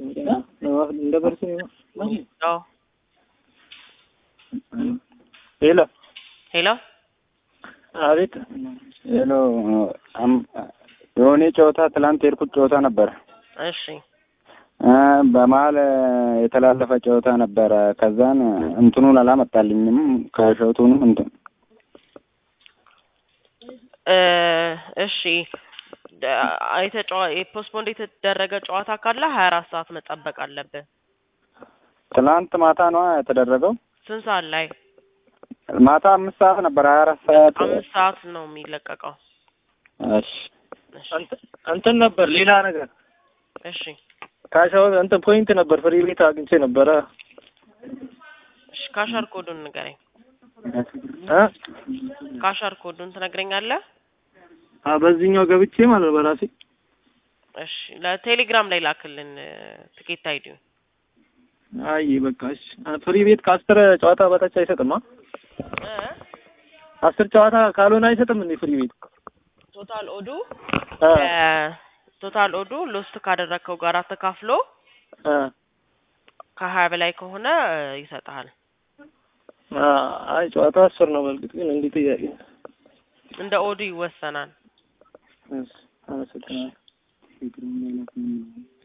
እንደ በርስ አዎ ሄሎ ሄሎ አቤት ሄሎ የሆነ ጨዋታ ትላንት የሄድኩት ጨዋታ ነበረ እሺ በመሀል የተላለፈ ጨዋታ ነበረ ከዛን እንትኑን አላመጣልኝም ከሸቱንም እንትን እ እሺ ፖስትፖንድ የተደረገ ጨዋታ ካለ ሀያ አራት ሰዓት መጠበቅ አለብህ። ትላንት ማታ ነዋ የተደረገው ስንት ሰዓት ላይ? ማታ አምስት ሰዓት ነበር ሀያ አራት ሰዓት አምስት ሰዓት ነው የሚለቀቀው። እሺ እሺ እንትን ነበር ሌላ ነገር እሺ ካሻው እንትን ፖይንት ነበር ፍሪ ቤት አግኝቼ ነበረ እሺ ካሻር ኮዱን ንገረኝ። እ ካሻር ኮዱን ትነግረኛለህ? አ በዚህኛው ገብቼ ማለት ነው በራሴ እሺ ለቴሌግራም ላይ ላክልን ትኬት አይዲውን። አይ በቃ እሺ ፍሪ ቤት ከአስር ጨዋታ በታች አይሰጥም አ እ አስር ጨዋታ ካልሆነ አይሰጥም እንዴ ፍሪ ቤት ቶታል ኦዱ እ ቶታል ኦዱ ሎስት ካደረግከው ጋር ተካፍሎ እ ከሀያ በላይ ከሆነ ይሰጥሃል። አ አይ ጨዋታ አስር ነው በእርግጥ ግን እንዲህ ጥያቄ እንደ ኦዱ ይወሰናል። እሺ አመሰግናለሁ